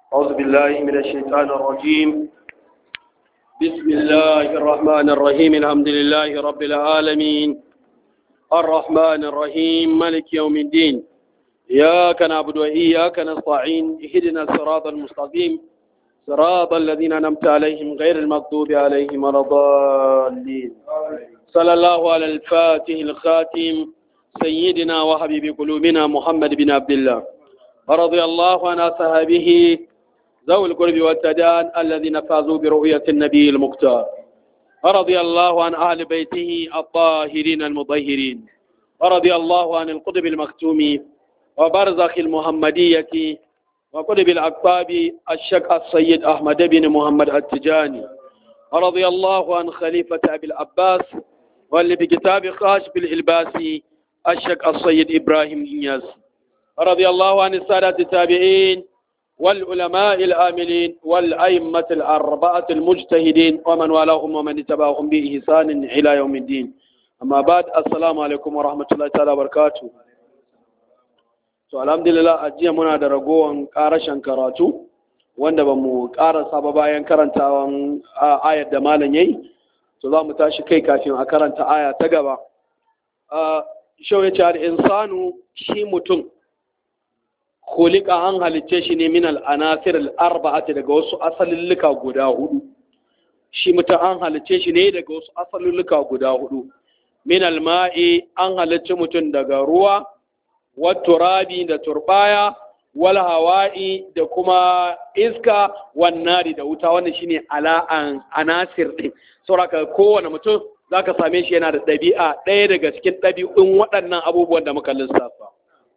أعوذ بالله من الشيطان الرجيم بسم الله الرحمن الرحيم الحمد لله رب العالمين الرحمن الرحيم ملك يوم الدين إياك نعبد وإياك نستعين اهدنا الصراط المستقيم صراط الذين أنعمت عليهم غير المغضوب عليهم ولا الضالين صلى الله على الفاتح الخاتم سيدنا وحبيب قلوبنا محمد بن عبد الله ورضي الله عن أصحابه ذوي القرب والتدان الذين فازوا برؤية النبي المختار ورضي الله عن أهل بيته الطاهرين المطهرين ورضي الله عن القطب المختوم وبرزخ المحمدية وقطب الأقطاب الشك السيد أحمد بن محمد التجاني ورضي الله عن خليفة أبي العباس واللي في كتاب خاش بالإلباسي الشك السيد إبراهيم إنياس رضي الله عن السادة التابعين والعلماء العاملين والأئمة الأربعة المجتهدين ومن والاهم ومن اتبعهم بإحسان إلى يوم الدين أما بعد السلام عليكم ورحمة الله تعالى وبركاته to alhamdulillah a jiya muna da ragowar karashen karatu wanda ba mu karasa ba bayan karantawan ayar da malam yayi to za mu tashi kai kafin a karanta aya ta gaba shau ya ce al'insanu shi mutum kulika an halicce shi ne min al'anasir al'arba'ati daga wasu asalulluka guda hudu shi mutum an halicce shi ne daga wasu asalulluka guda hudu min alma'i an halicce mutum daga ruwa turabi da turbaya wal hawa'i da kuma iska wannari da wuta wannan shine ala'an anasir din saboda kowane mutum zaka same shi yana da ɗabi'a ɗaya daga cikin ɗabi'un waɗannan abubuwan da muka lissafa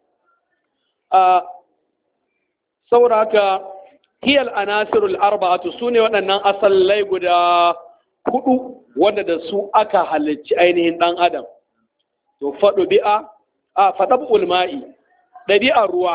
a saboda haka hiyal anasirul arba'atu sune waɗannan asallai guda hudu wanda da su aka halicci ainihin ɗan adam to faɗo bi'a a faɗaɓ ulma'i ɗabi'ar ruwa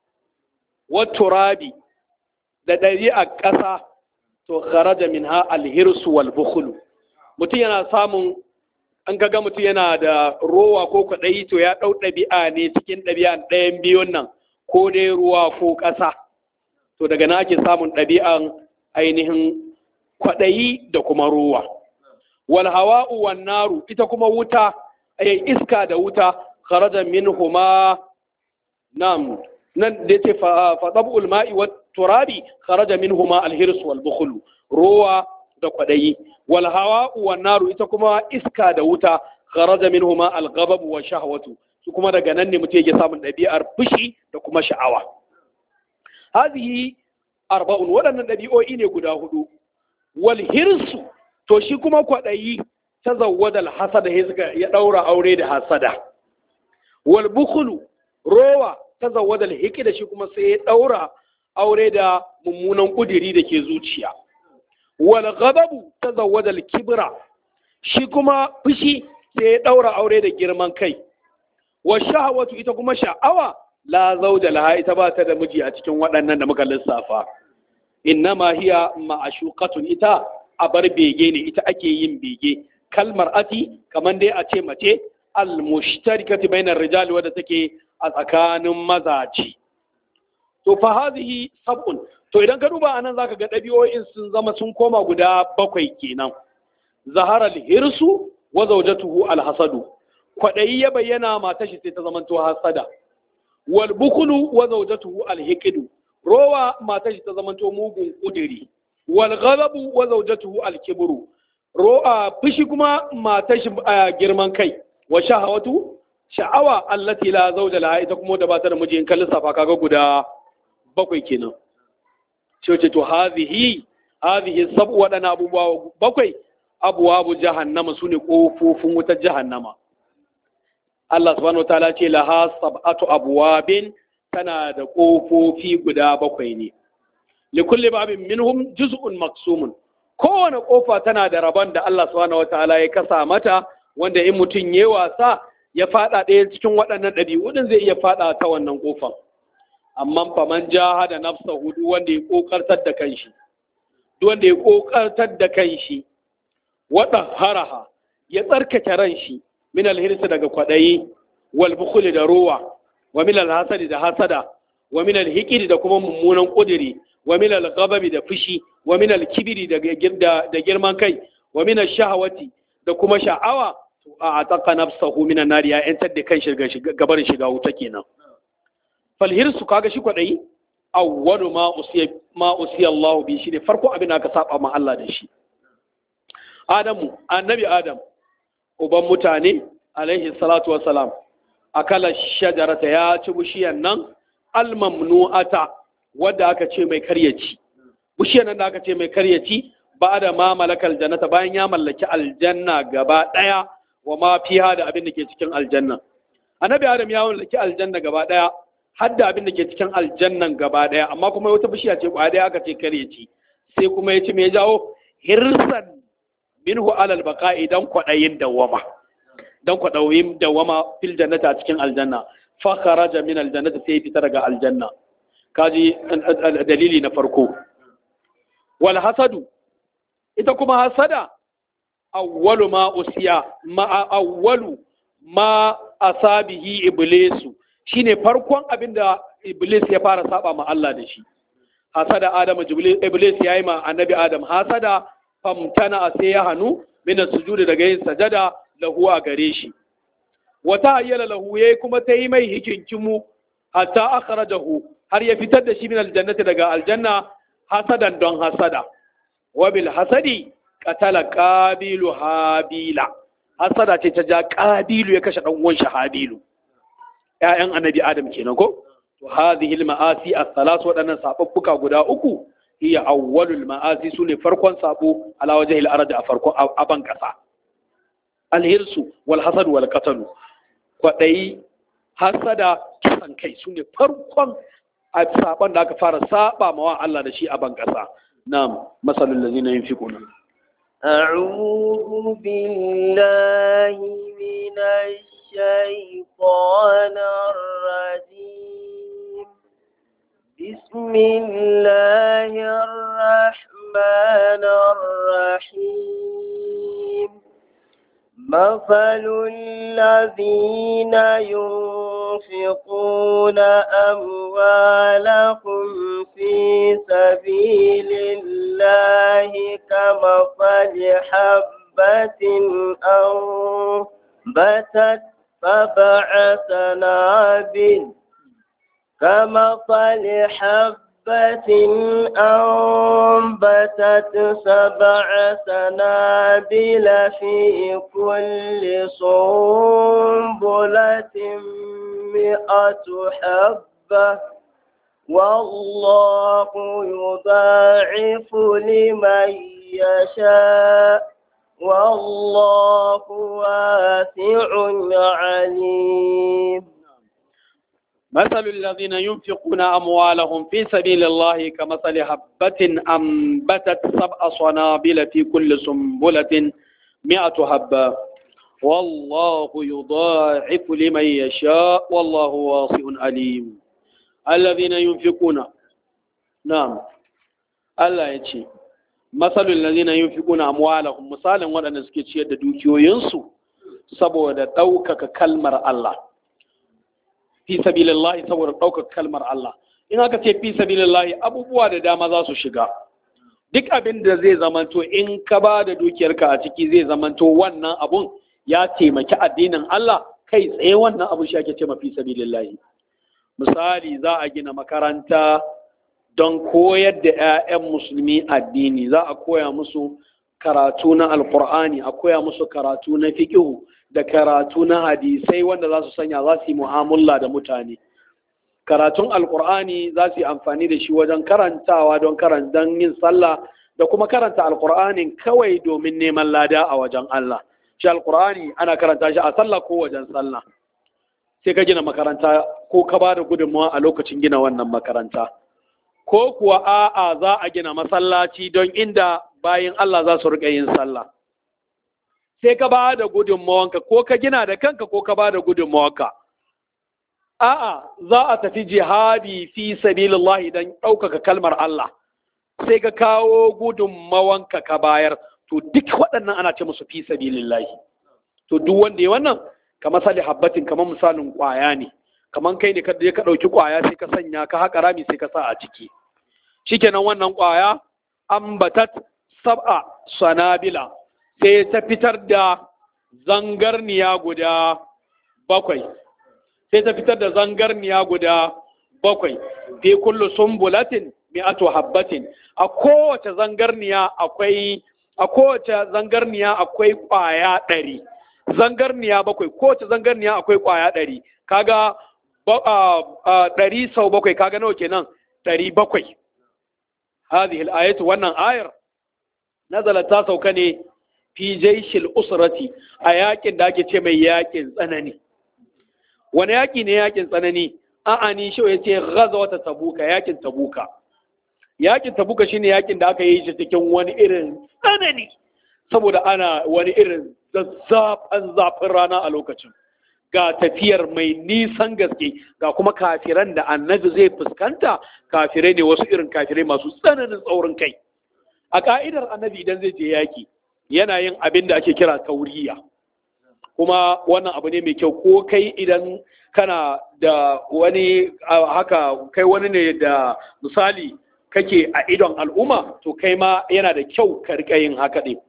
turabi da ɗabi'ar ƙasa to kharaja min ha alhirsu wal bukhulu mutum yana samun an kaga mutum yana da rowa ko kwaɗayi to ya ɗau ɗabi'a ne cikin ɗabi'an ɗayan biyun nan ko dai ruwa ko ƙasa to daga na ake samun ɗabi'an ainihin kwaɗayi da kuma ruwa wal hawa'u wan naru ita kuma wuta iska da wuta kharaja minhuma nam nan da yace fa tabul ma'i wat turabi kharaja minhuma al hirs wal bukhl ruwa da kwadayi wal hawa wan naru ita kuma iska da wuta kharaja minhuma al ghadab wa shahwatu su kuma daga nan ne mutum yake samun ɗabi'ar fushi da kuma sha'awa hadhihi arba'un waɗannan ɗabi'o'i ne guda hudu wal hirsu to shi kuma kwadayi tazawwada al hasada ya daura aure da hasada wal bukhulu rowa ta zawada hiki da shi kuma sai ya daura aure da mummunan kudiri da ke zuciya wal ghadabu ta zawada kibra shi kuma fushi sai ya daura aure da girman kai wa shahawatu ita kuma sha'awa la zauja laha ita ba ta da miji a cikin waɗannan da muka lissafa innama hiya ma'ashuqatun ita a bar bege ne ita ake yin bege kalmar ati kamar dai a ce mace al-mushtarikati bainar rijali wadda take a tsakanin mazaji to fa hadhihi sab'un to idan ka duba anan zaka ga dabi'o'in sun zama sun koma guda bakwai kenan zahara al-hirsu wa zawjatuhu al-hasadu kwadayi ya bayyana mata shi sai ta zama to hasada wal bukulu wa zawjatuhu al-hiqdu rowa mata shi ta zama to mugun kudiri wal ghadabu wa zawjatuhu al-kibru ro'a fushi kuma mata shi girman kai wa shahawatu sha'awa allati la zawja laha ita kuma da ba ta da miji in kan lissafa kaga guda bakwai kenan shi ce to hadhihi hadhihi sab wadana abubuwa bakwai abwabu jahannama sune kofofin wutar jahannama Allah subhanahu wataala ce laha sab'atu abwabin tana da kofofi guda bakwai ne likulli babin minhum juz'un maqsumun kowane kofa tana da rabon da Allah subhanahu wataala ya kasa mata wanda in mutum ya wasa ya fada ɗaya cikin waɗannan ɗabi'u din zai iya fada ta wannan ƙofar amma fa man jahada nafsa hudu wanda ya kokartar da kanshi duk wanda ya kokartar da kanshi wada haraha ya tsarkake ran shi min alhirsi daga kwadayi wal bukhli da ruwa wa min alhasadi da hasada wa min alhiqidi da kuma mummunan kudiri wa min al-ghadabi da fushi wa min al-kibri da da girman kai wa min ash-shahawati da kuma sha'awa to a ataqa nafsahu min an-nar ya yantar da kan shiga gabarin shiga wuta kenan fal hirsu kaga shi kwadai awwalu ma usiya ma usiya Allah bi shi ne farko abin da aka saba ma Allah da shi Adamu annabi Adam uban mutane alaihi salatu wassalam akala shajarata ya ci bishiyan nan almamnu'ata wadda aka ce mai karyaci bishiyan nan da aka ce mai karyaci ba da ma malakal jannata bayan ya mallaki aljanna gaba daya wa ma fiha da abin da ke cikin aljanna annabi adam ya mallaki aljanna gaba daya har da abin da ke cikin aljannan gaba daya amma kuma wata bishiya ce kwa daya aka ce karyaci sai kuma ya ci me jawo hirsan minhu alal baqa'i dan kwadayin dawama dan kwaɗauyin dawama fil jannata a cikin aljanna fa kharaja min aljannati sai fita daga aljanna kaji dalili na farko wal hasadu ita kuma hasada awwalu ma usiya ma awwalu ma asabihi iblisu shine farkon abinda iblis ya fara saba ma Allah da shi hasada adamu iblis yayi ma annabi adam hasada famtana sai ya hanu min sujudi daga yin sajada lahu a gare shi wata ayyala lahu yayi kuma ta yi mai hikinkimu hatta akhrajahu har ya fitar da shi min aljannati daga aljanna hasadan don hasada wa bil hasadi qatala qabilu habila hasada ce ta ja qabilu ya kashe dan uwan shi habilu ƴaƴan annabi adam kenan ko to hadhihi al ma'asi as-salas wadannan sababbuka guda uku hiya awwalul ma'asi sune farkon sabo ala wajhil ardi a farkon aban kasa alhirsu wal hasad wal qatalu kwadai hasada kisan kai sune farkon a saban da aka fara saba mawa Allah da shi a ban kasa na'am masalul ladina yunfiquna أعوذ بالله من الشيطان الرجيم بسم الله الرحمن الرحيم مثل الذين ينفقون أموالهم في سبيل الله كمثل حبة أنبتت سبع سنابل كمثل حبة أنبتت سبع سنابل في كل سنبلة مئة حبة والله يضاعف لمن يشاء والله واسع عليم مثل الذين ينفقون أموالهم في سبيل الله كمثل حبة أنبتت سبع صنابل في كل سنبلة مئة حبة والله يضاعف لمن يشاء والله واسع عليم الذين ينفقون نعم الله يجي مثل الذين ينفقون أموالهم مثالا وأن سكتشي دوكيو ينسو saboda ɗaukaka kalmar Allah fi sabilillahi saboda ɗaukar kalmar Allah in aka ce fi sabilillahi abubuwa da dama za su shiga duk abin da zai zamanto in ka ba da dukiyarka a ciki zai zamanto wannan abun ya taimaki addinin Allah kai tsaye wannan abun shi ake ce fi sabilillahi misali za a gina makaranta don koyar da 'ya'yan musulmi addini za a koya musu karatu na alkur'ani a koya musu karatu na fiƙihu da karatu na hadisai wanda za su sanya za su yi mu'amala da mutane karatun alkur'ani za su yi amfani da shi wajen karantawa don don yin sallah da kuma karanta alkur'anin kawai domin neman lada a wajen Allah shi alkur'ani ana karanta shi a sallah ko wajen sallah sai ka gina makaranta ko ka ba da gudunmawa a lokacin gina wannan makaranta ko kuwa a'a za a gina masallaci don inda bayan Allah za su riƙa yin sallah sai ka ba da gudunmawanka ko ka gina da kanka ko ka ba da gudunmawanka a'a za a tafi jihadi fi sabilillah idan ɗaukaka kalmar Allah sai ka kawo gudunmawanka ka bayar to duk waɗannan ana ce musu fi sabilillah to duk wanda ya wannan kamar sali habbatin kamar misalin ƙwaya ne kamar kai ne ka ka ɗauki ƙwaya sai ka sanya ka haƙa rami sai ka sa a ciki shikenan wannan ƙwaya ambatat sab'a sanabila sai ta fitar da zangarniya guda bakwai sai ta fitar da zangarniya guda bakwai fi kullu sumbulatin mi'atu habbatin a kowace zangarniya akwai a kowace zangarniya akwai ƙwaya ɗari zangarniya bakwai kowace zangarniya akwai ƙwaya ɗari kaga ɗari sau bakwai kaga nawa kenan ɗari bakwai hadhihi al-ayatu wannan ayar nazalat ta sauka ne fi jaishil usrati a yakin da ake ce mai yakin tsanani wani yaki ne yakin tsanani a'ani shi ya ce ghazawata tabuka yakin tabuka yakin tabuka shine yakin da aka yi shi cikin wani irin tsanani saboda ana wani irin zazzafan zafin rana a lokacin ga tafiyar mai nisan gaske ga kuma kafiran da annabi zai fuskanta kafirai ne wasu irin kafirai masu tsananin tsaurin kai a ka'idar annabi idan zai je yaki yana yin abin da ake kira tauriya kuma wannan abu ne mai kyau ko kai idan kana da wani haka kai wani ne da misali kake a idon al'umma to kai ma yana da kyau ka rika yin haka ɗin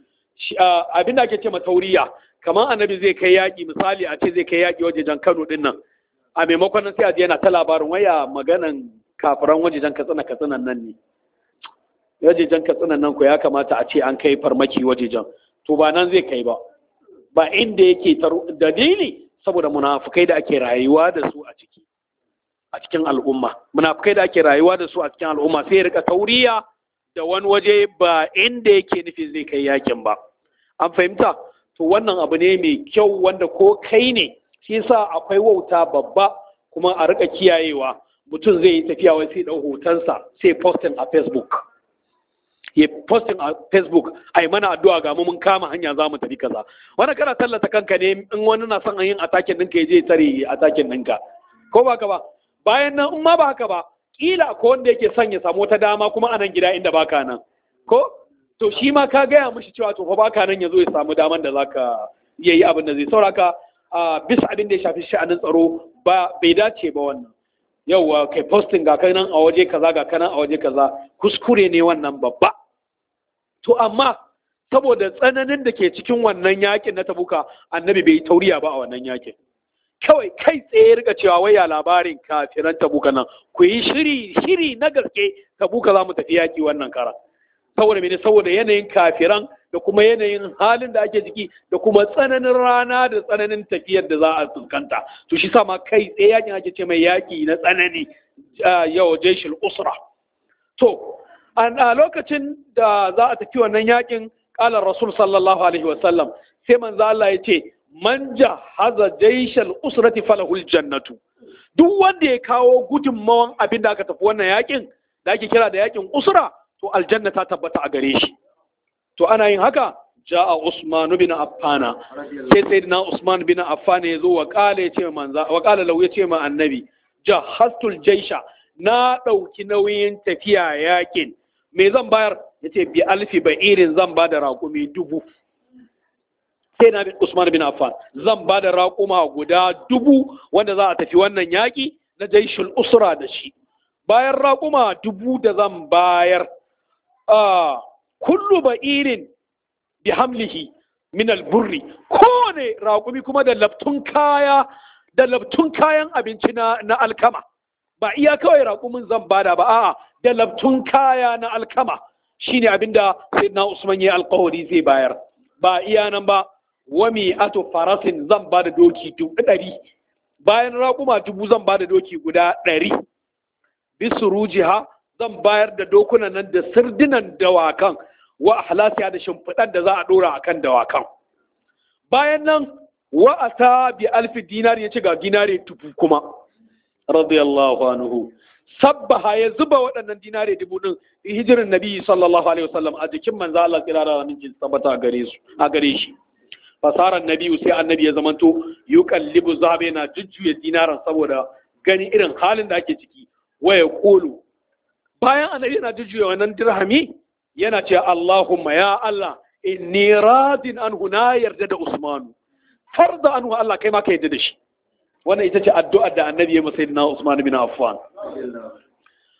abin da ake ce tauriya kamar annabi zai kai yaƙi misali a ce zai kai yaƙi wajejen kano ɗin nan a maimakon nan sai a je yana ta labarin waya maganan kafiran wajejen katsina katsinan nan ne wajejen katsinan nan ko ya kamata a ce an kai farmaki wajejen to ba nan zai kai ba ba inda yake dalili saboda munafukai da ake rayuwa da su a ciki a cikin al'umma munafukai da ake rayuwa da su a cikin al'umma sai ya rika tauriya da wani waje ba inda yake nufi zai kai yakin ba an fahimta to wannan abu ne mai kyau wanda ko kai ne shi yasa akwai wauta babba kuma a rika kiyayewa mutum zai yi tafiya wai sai dau hotonsa sai posting a facebook ya posting a facebook ai mana addu'a ga mu mun kama hanya za mu tafi kaza wani kana tallata kanka ne in wani na son yin atakin ɗinka ya je tare atakin ɗinka ko ba ka ba bayan nan in ma ba haka ba kila ko wanda yake son ya samu wata dama kuma a nan gida inda baka nan ko to shi ma ka gaya mishi cewa to fa baka nan ya zo ya samu daman da zaka iya yi abin da zai sauraka bisa abin da ya shafi sha'anin tsaro ba bai dace ba wannan yauwa kai posting ga kanan a waje kaza ga kanan a waje kaza kuskure ne wannan babba to amma saboda tsananin da ke cikin wannan yakin na tabuka annabi bai yi tauriya ba a wannan yakin kawai kai tsaye rika cewa wai ya labarin kafiran tabuka nan ku yi shiri shiri na gaske tabuka za mu tafi yaki wannan kara saboda mene saboda yanayin kafiran da kuma yanayin halin da ake ciki da kuma tsananin rana da tsananin tafiyar da za a fuskanta to shi sa ma kai tsaye yakin ake ce mai yaki na tsanani yau jeshil usra to a lokacin da za a tafi wannan yakin kala rasul sallallahu alaihi wasallam sai manzo Allah ya ce man jahaza jaishal usrati falahul jannatu duk wanda ya kawo gudunmawan abin da aka tafi wannan yakin da ake kira da yakin usra to aljanna ta tabbata a gare shi to ana yin haka ja'a usman bin affana sai sayyidina usman bin affana ya zo wa kala ya ce manza wa kala lau ya ce ma annabi jahastul jaisha na dauki nauyin tafiya yakin me zan bayar yace bi alfi ba'irin zan ba da raƙumi dubu sai na Usman bin Affan zan ba da raƙuma guda dubu wanda za a tafi wannan yaƙi na jaishul usra da shi bayan raƙuma dubu da zan bayar kullu ba'irin bi hamlihi min alburri kowane raƙumi kuma da laftun kaya da laftun kayan abinci na, na alkama ba iya kawai raƙumin zan bada ba a'a da laftun kaya na alkama shine abinda sayyidina Usman ya alƙawari zai bayar ba iya nan ba wami ato farasin zan ba da doki dubu ɗari bayan raƙuma dubu zan ba da doki guda ɗari bisu rujiha zan bayar da dokunan nan da sirdinan dawakan wa ahlasiya da shimfiɗar da za a ɗora akan dawakan bayan nan wa ata bi alfi dinar ya ci ga dinare dubu kuma radiyallahu anhu sabbaha ya zuba waɗannan dinare dubu ɗin hijirin nabi sallallahu alaihi wasallam a jikin manzo Allah kirara wa ninjin sabata a gare su a gare shi fasarar nabi sai annabi ya zamanto yuqallibu zabe na jujjuya dinaran saboda gani irin halin da ake ciki waya kulu bayan annabi yana jujjuya wannan dirhami yana ce Allahumma ya Allah inni radin anhu na yarda da Usmanu farda anhu Allah kai ma ka yarda da shi wannan ita ce addu'ar da annabi ya masa na Usman bin Affan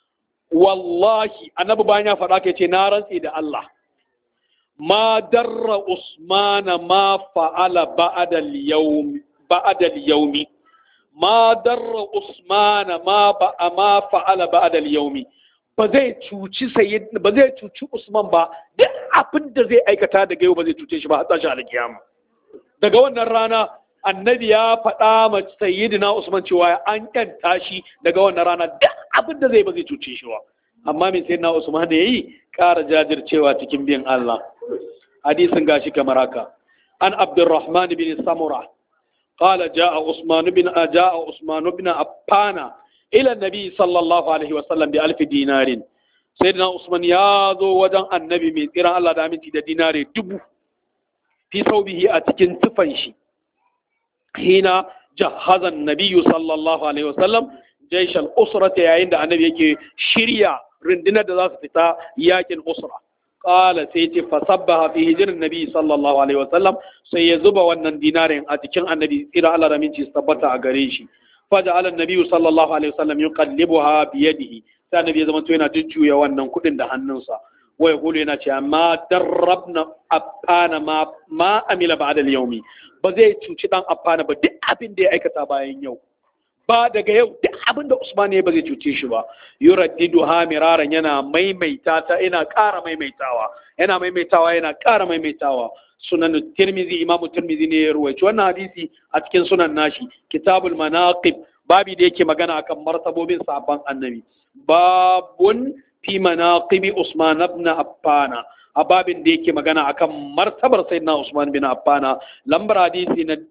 wallahi annabi bayan ya faɗa ka ce na rantsi da Allah ma darra usmana ma fa'ala ba'da al-yawm ba'da al-yawmi ma darra usmana ma ba ma fa'ala ba'da al-yawmi ba zai cuci sayyid ba zai cuci usman ba duk abin da zai aikata daga yau ba zai cuce shi ba har tashi alkiyama daga wannan rana annabi ya faɗa ma sayyidina usman cewa an yanta shi daga wannan rana duk abin da zai ba zai cuce shi ba amma min sayyidina usman da yayi ƙara jajircewa cikin bin Allah hadisin gashi kamar haka an abdurrahman bin samura قال جاء عثمان بن جاء عثمان بن عفان الى النبي صلى الله عليه وسلم بألف دينار سيدنا عثمان يا ذو وجن النبي من تيران الله da aminci da dinare dubu fi saubihi a cikin tufan shi hina jahaza nabiyyu sallallahu alaihi wasallam jaish al-usra yayin da annabi yake shirya rundunar da za su fita yakin usra qala sai ce fa sabbaha fi hijrin nabi sallallahu alaihi wasallam sai ya zuba wannan dinarin a cikin annabi tsira Allah da minci su tabbata a gare shi faja ala nabi sallallahu alaihi wasallam yuqallibuha bi yadihi sai annabi ya zama to yana jujjuya wannan kudin da hannunsa wai kulu yana cewa ma darrabna affana ma ma amila ba'da al-yawmi ba zai cuci dan affana ba duk abin da ya aikata bayan yau ba daga yau duk abin da Usman ya ba zai cuce shi ba yuraddidu ha miraran yana maimaita ta yana ƙara maimaitawa yana maimaitawa yana ƙara maimaitawa sunan tirmizi imamu tirmizi ne ya ruwaici wannan hadisi a cikin sunan nashi kitabul manaqib babi da yake magana akan martabobin sabon annabi babun fi manaqibi Usman ibn Affan a babin da yake magana akan martabar sayyidina Usman bin Affan lambar hadisi na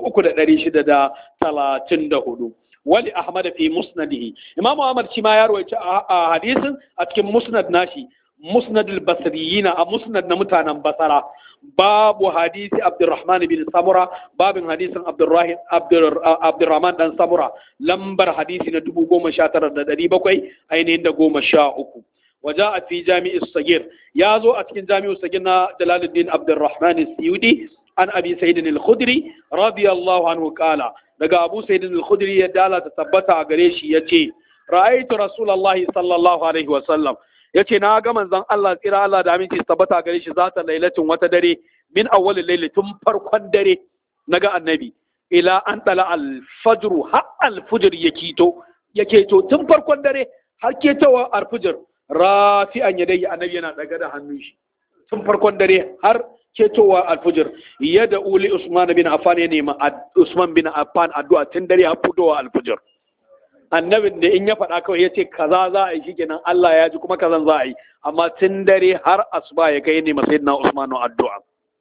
3634 wali Ahmad fi musnadihi Imam Ahmad shi ma ya rawaita a hadisin a cikin musnad nashi musnad al-basriyin a musnad na mutanen basara babu hadisi Abdurrahman bin Samura babin hadisin Abdurrahim Abdurrahman dan Samura lambar hadisi na 19700 ainihin da goma sha uku وجاء في جامع الصغير يازو أتكن جامع الصغير جلال الدين عبد الرحمن السيودي عن أبي سيد الخدري رضي الله عنه قال daga Abu Sa'id al-Khudri ya dala ta tabbata a gare shi yace ra'aytu Rasulullahi sallallahu alaihi wa sallam yace na ga manzon Allah tsira Allah da aminci tabbata a gare shi zata lailatin wata dare min awwalil layli tun farkon dare naga annabi ila an tala al-fajr har al-fajr yakito yaketo tun farkon dare har ketowa al-fajr rafi'an yadayhi annabi yana daga da hannun shi tun farkon dare har ketowa alfujir yadda uli usman bin affan ya nema usman bin affan addu'a tun dare har fitowa alfujir annabin da in ya faɗa kawai ya ce kaza za a yi shi kenan Allah ya ji kuma kazan za a yi amma tun dare har asuba ya kai nema sayyidina usman addu'a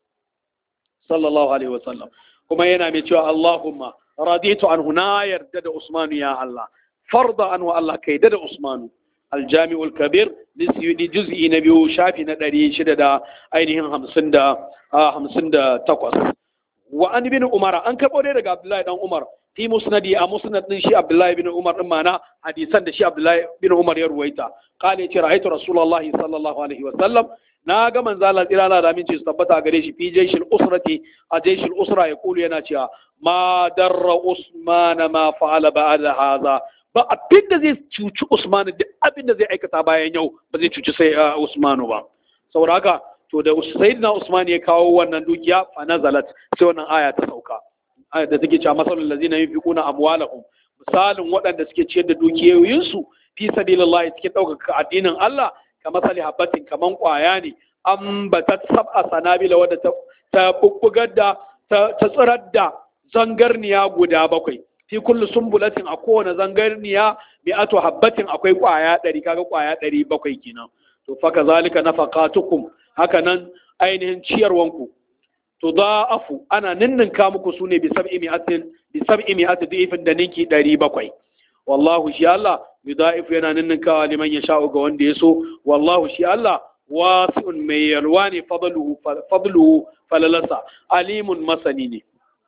sallallahu alaihi wasallam kuma yana mai cewa Allahumma raditu anhu na yarda da usmanu ya Allah farda anhu Allah kai da usmanu الجامع الكبير لسيودي جزء نبيو شافي ندري شددا أينهم همسن دا همسن دا تقص وأن بن عمر أن كبر رجع عبد الله بن عمر في مسندي أمسند شي عبد الله بن عمر معنا حديثا شي عبد الله بن عمر يرويتا قال يتي رأيت رسول الله صلى الله عليه وسلم na ga manzo Allah tsira Allah da aminci su tabbata gare shi fi jaishil usrati a jaishil usra ya kulu yana cewa ma darra usman ma fa'ala ba'da hadha ba abin da zai cuci Usman duk abin da zai aikata bayan yau ba zai cuci sai Usmanu ba saboda haka to da sayyidina Usman ya kawo wannan dukiya fa nazalat sai wannan aya ta sauka aya da take cewa masalul ladzina yunfiquna amwalahum misalin waɗanda suke ciyar da dukiyoyinsu fi sabilillah suke ɗaukaka addinin Allah ka masali habbatin kaman ƙwaya ne an ba ta sab'a sanabila wadda ta bubbugar da ta tsirar da zangarniya guda bakwai fi kullu sumbulatin a kowane zangarniya bi ato habbatin akwai kwaya ɗari kaga kwaya ɗari bakwai kenan to fa kazalika nafaqatukum haka nan ainihin ciyarwanku to da'afu ana ninninka muku sune bi sab'i mi'atin bi sab'i mi'atin da'ifin da ninki ɗari bakwai wallahu shi Allah yudha'ifu yana ninninkawa liman yasha'u ga wanda ya so wallahu shi Allah wasi'un mai yalwa ne fadluhu fadluhu falalasa alimun masani ne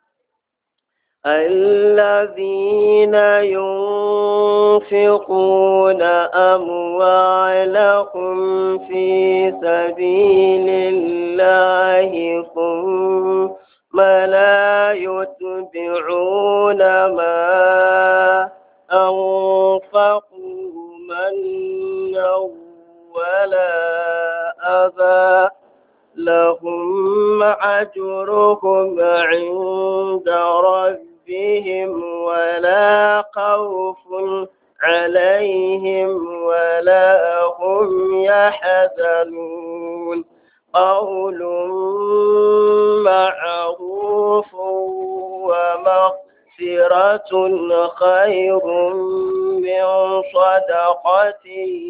الذين ينفقون أموالهم في سبيل الله ثم لا يتبعون ما أنفقوا منا ولا أذى لهم أجرهم عند ربهم ولا خوف عليهم ولا هم يحزنون قول معروف ومغفرة خير من صدقة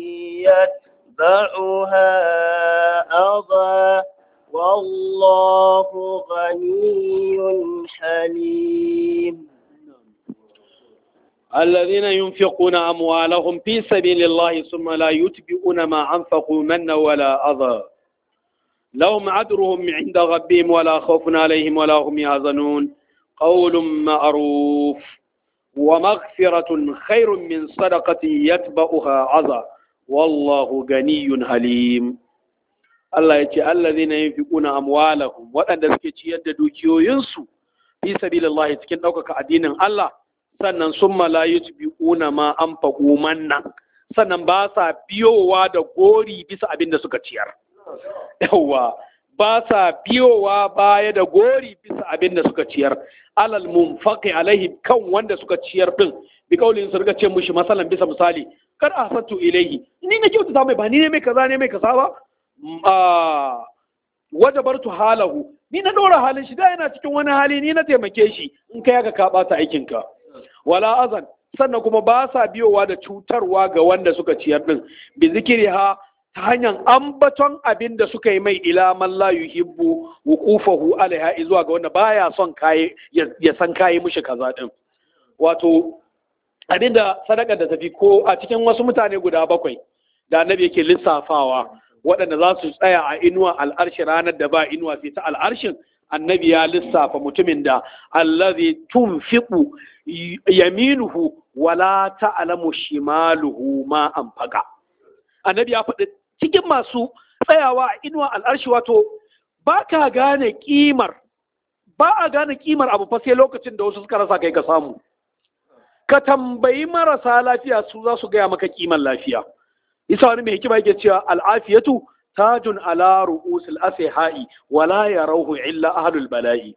يتبعها أضى والله غني حليم الذين ينفقون أموالهم في سبيل الله ثم لا يتبعون ما أنفقوا منا ولا أذى لهم عذرهم عند ربهم ولا خوف عليهم ولا هم يحزنون قول معروف ومغفرة خير من صدقة يتبعها عذى والله غني حليم Allah ya ce allazina yunfiquna amwalahum waɗanda suke ciyar da dukiyoyinsu fi sabilillah cikin ɗaukaka addinin Allah sannan summa la yutbi'una ma anfaqu manna sannan ba sa biyowa da gori bisa abin da suka ciyar yawa ba sa biyowa baya da gori bisa abin da suka ciyar alal munfaqi alaihi kan wanda suka ciyar din bi kaulin su riga ce mushi masalan bisa misali kar ahsatu ilaihi ni na kyautata mai ba ni ne mai kaza ne mai kaza ba wajabartu halahu ni na dora halin shi da yana cikin wani hali ni na taimake shi in kai ka ka bata aikin ka wala azan sannan kuma ba sa biyowa da cutarwa ga wanda suka ciyar din bi zikriha ta hanyar ambaton abin da suka yi mai ila man la yuhibbu wuqufahu alaiha zuwa ga wanda baya son kai ya san kai mushi kaza din wato abinda sadaka da tafi ko a cikin wasu mutane guda bakwai da annabi yake lissafawa waɗanda za su tsaya a inuwa al'arshi ranar da ba inuwa sai ta al'arshin annabi ya lissafa mutumin da allazi tunfiqu yaminuhu wala ta'lamu shimaluhu ma anfaqa annabi ya faɗi cikin masu tsayawa a inuwa al'arshi wato ba ka gane kimar ba a gane kimar abu fa sai lokacin da wasu suka rasa kai ka samu ka tambayi marasa lafiya su za su gaya maka kimar lafiya isa wani mai hikima yake cewa al'afiyatu tajun ala ru'usil asihai wala yarawhu illa ahlul bala'i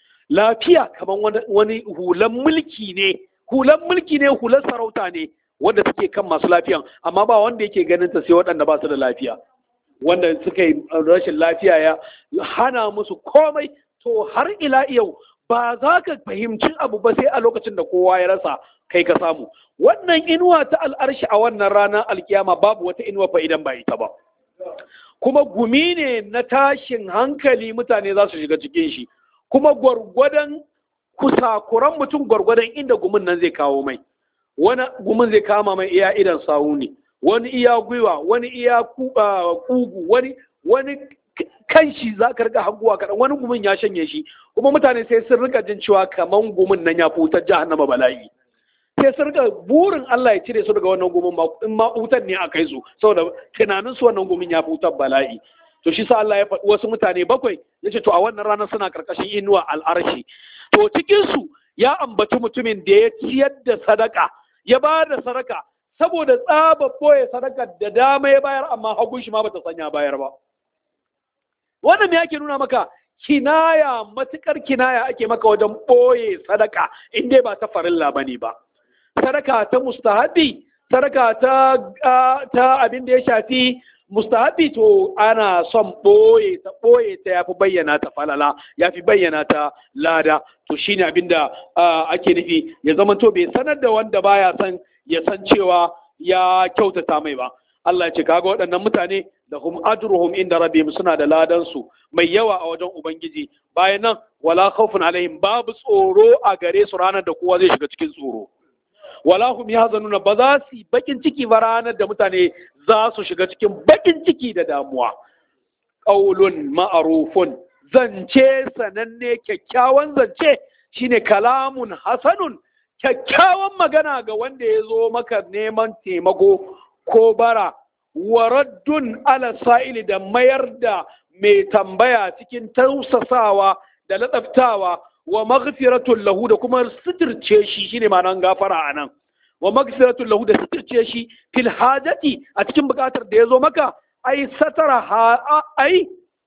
lafiya kaman wani hulan mulki ne hulan mulki ne hulan sarauta ne wanda take kan masu lafiyan amma ba wanda yake ganin ta sai waɗanda ba su da lafiya wanda suka yi rashin lafiya ya hana musu komai to har ila yau ba za ka fahimci abu ba sai a lokacin da kowa ya rasa kai ka samu wannan inuwa ta al'arshi a wannan ranar alkiyama babu wata inuwa fa idan ba ita ba kuma gumi ne na tashin hankali mutane za su shiga cikin shi kuma gwargwadon kusakuran mutum gwargwadon inda gumin nan zai kawo mai wani gumin zai kama mai iya idan sawu ne wani iya gwiwa wani iya kugu wani wani kan shi za ka riga hanguwa kaɗan wani gumin ya shanye shi kuma mutane sai sun rika jin cewa kaman gumin nan ya fi wutar jahannama bala'i sai sun rika burin Allah ya cire su daga wannan gumin ba in ma wutar ne a kai su saboda tunanin su wannan gumin ya fi wutar bala'i to shi sa Allah ya faɗi wasu mutane bakwai ya ce to a wannan ranar suna karkashin inuwa al'arshi to cikin su ya ambaci mutumin da ya ciyar da sadaka ya ba da sadaka saboda tsaba boye sadaka da dama ya bayar amma hagun shi ma bata sanya bayar ba wannan me yake nuna maka kinaya matukar kinaya ake maka wajen ɓoye sadaka in dai ba ta farilla ba ne ba sadaka ta mustahabi sadaka ta ta abin da ya shafi mustahabi to ana son ɓoye ta ɓoye ta yafi bayyana ta falala yafi bayyana ta lada to shine abin da ake nufi ya zama to bai sanar da wanda baya san ya san cewa ya kyautata mai ba Allah ya ce kaga waɗannan mutane da hum ajruhum inda rabbihim suna da ladan su mai yawa a wajen ubangiji bayan nan wala khawfun alaihim babu tsoro a gare su ranar da kowa zai shiga cikin tsoro wala hum yahzanuna ba za su bakin ciki ba ranar da mutane za su shiga cikin bakin ciki da damuwa qaulun ma'rufun zance sananne kyakkyawan zance shine kalamun hasanun kyakkyawan magana ga wanda ya zo maka neman taimako ko bara waraddun ala sa'ili da mayar da mai tambaya cikin tausasawa da latsaftawa wa maghfiratun lahu da kuma suturce shi shine ma'anar gafara anan wa magfiratu lahu da sitirce shi fil hajati a cikin bukatar da ya zo maka ai satara ha ai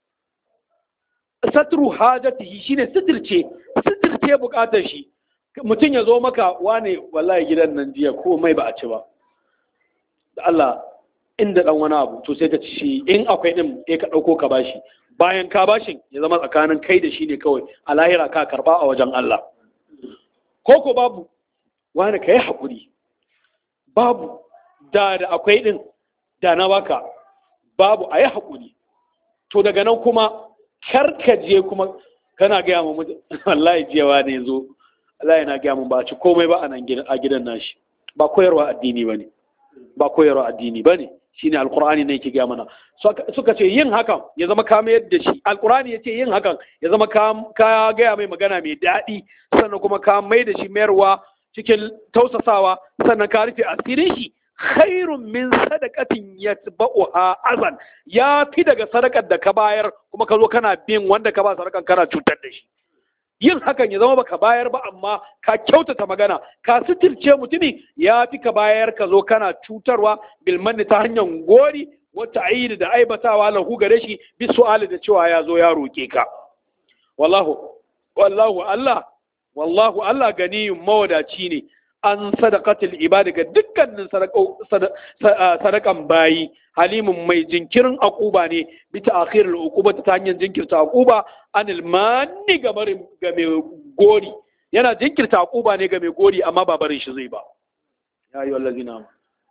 satru hajatihi shine sitirce sitirce bukatar shi mutum ya zo maka wane wallahi gidan nan jiya ko mai ba a ci ba da Allah inda dan wani abu to sai ka ci shi in akwai din sai ka dauko ka bashi bayan ka bashin ya zama tsakanin kai da shi ne kawai a lahira ka karba a wajen Allah ko ko babu wani ka yi haƙuri babu da da akwai din da na baka babu a yi haƙuri to daga nan kuma karkaje kuma kana gaya mu wallahi jiyawa ne zo Allah yana gaya mun ba ci komai ba a nan a gidan nashi ba koyarwa addini bane ba koyarwa addini bane shine alqur'ani ne yake gaya mana suka ce yin hakan ya zama ka mayar da shi alqur'ani yace yin hakan ya zama ka ka gaya mai magana mai daɗi sannan kuma ka mai da shi mayarwa cikin tausasawa sannan ka rufe asirin shi khairun min sadaqatin yatba'uha azan ya fi daga sadakar da ka bayar kuma ka zo kana bin wanda ka ba sadakan kana cutar da shi yin hakan ya zama baka bayar ba amma ka kyautata magana ka sitirce mutumi ya fi ka bayar ka zo kana cutarwa bilmanni ta hanyar gori wata ayi da aibatawa lahu gare shi bi su'ali da cewa ya zo ya roke ka wallahu wallahu Allah wallahu Allah ganiyun mawadaci ne an sadaqatul ibadi ga dukkanin sadakan bayi halimun mai jinkirin akuba ne bi ta'khirul uquba ta hanyar jinkirta akuba anil manni ga mai gori yana jinkirta akuba ne ga mai gori amma ba barin shi zai ba ya ayyuhal ladzina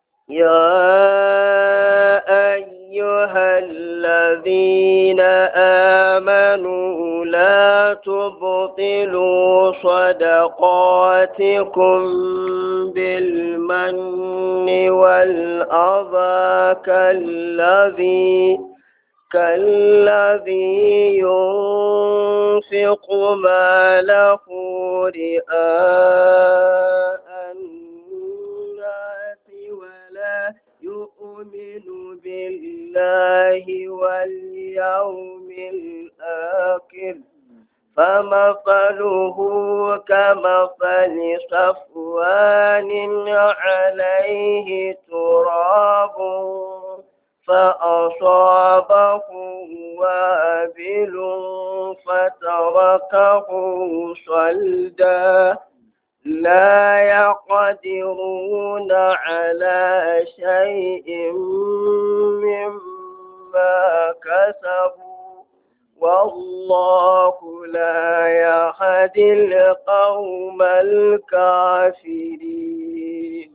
يا أيها الذين آمنوا لا تبطلوا صدقاتكم بالمن والأذى كالذي كالذي ينفق ماله رئاء الناس ولا يؤمن بالله واليوم الآخر فمثله كمثل صفوان عليه تراب فأصابه وابل فتركه صلدا لا يقدرون على شيء مما كسبوا والله لا يهدي القوم الكافرين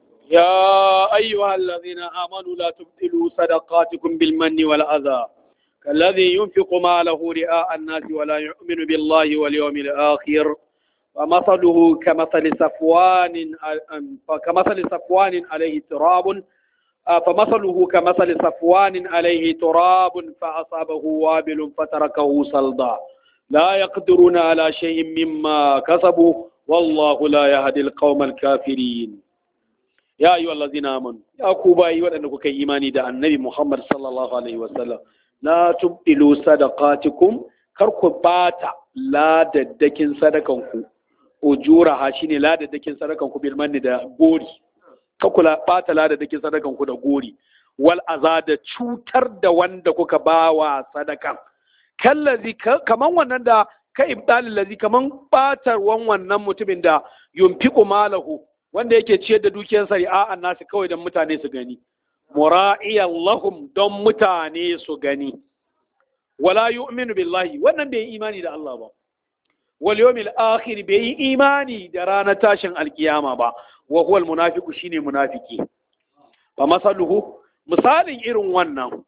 يا أيها الذين آمنوا لا تبطلوا صدقاتكم بالمن والأذى كالذي ينفق ماله رئاء الناس ولا يؤمن بالله واليوم الآخر فمثله كمثل صفوان كمثل صفوان عليه تراب فمثله كمثل صفوان عليه تراب فأصابه وابل فتركه صلدا لا يقدرون على شيء مما كسبوا والله لا يهدي القوم الكافرين ya yi wallazi na amanu ya ku bayi waɗanda kuka yi imani da annabi Muhammad sallallahu alaihi wasallam la tubdilu sadaqatikum kar ku bata ladaddakin sadakan ku ujura ha shine ladaddakin sadakan ku bil manni da gori kar ku bata ladaddakin sadakan ku da gori wal aza da cutar da wanda kuka bawa sadakan kallazi kaman wannan da ka ibdalil lazi kaman batarwan wannan mutumin da yunfiqu malahu wanda yake ciyar da dukiyar sari'a nasu kawai don mutane su gani mura'iyan lahum don mutane su gani wala yu'minu billahi wannan bai yi imani da Allah ba wal yawmil akhir bai yi imani da ranar tashin alkiyama ba wa huwal munafiqu shine munafiki fa masaluhu misalin irin wannan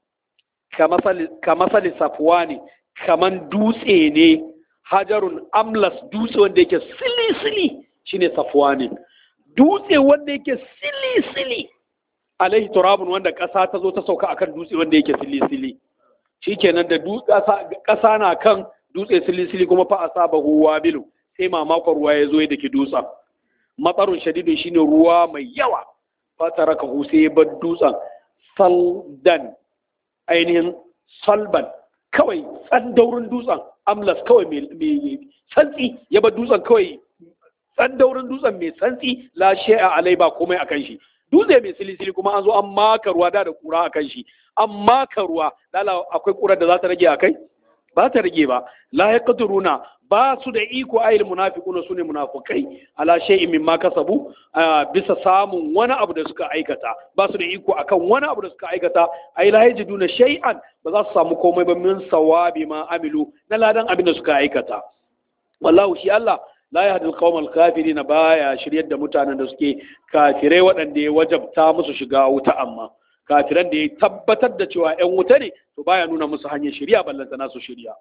ka masali safwani kaman dutse ne hajarun amlas dutse wanda yake sili sili shine safwani dutse wanda yake sili-sili alaihi turabun wanda ƙasa ta zo ta sauka akan dutse wanda yake sili-sili shikenan da ƙasa na kan dutse sili-sili kuma fa asabahu wabilu sai mamakon ruwa ya zo ya dake dutsen matsarun shadidin shine ruwa mai yawa fatara ka sai ya bar dutsen saldan ainihin salban kawai tsandaurin dutsen amlas kawai mai santsi ya bar dutsen kawai dan daurin dutsen mai santsi la shay'a alai ba komai akan shi dutse mai silisili kuma an zo an maka ruwa da da kura akan shi an maka ruwa lala akwai kurar da za ta rage akai ba ta rage ba la yaqdiruna ba su da iko ayil munafiquna sune munafikai ala shay'in mimma kasabu bisa samun wani abu da suka aikata ba su da iko akan wani abu da suka aikata ay la yajiduna shay'an ba za su samu komai ba min sawabi ma amilu na ladan abin da suka aikata wallahu shi Allah la yahdi al kafirin baya shiryar da mutanen da suke kafirai waɗanda ya wajabta musu shiga wuta amma kafiran da ya tabbatar da cewa 'yan wuta ne to baya nuna musu hanyar shirya ballantana su shirya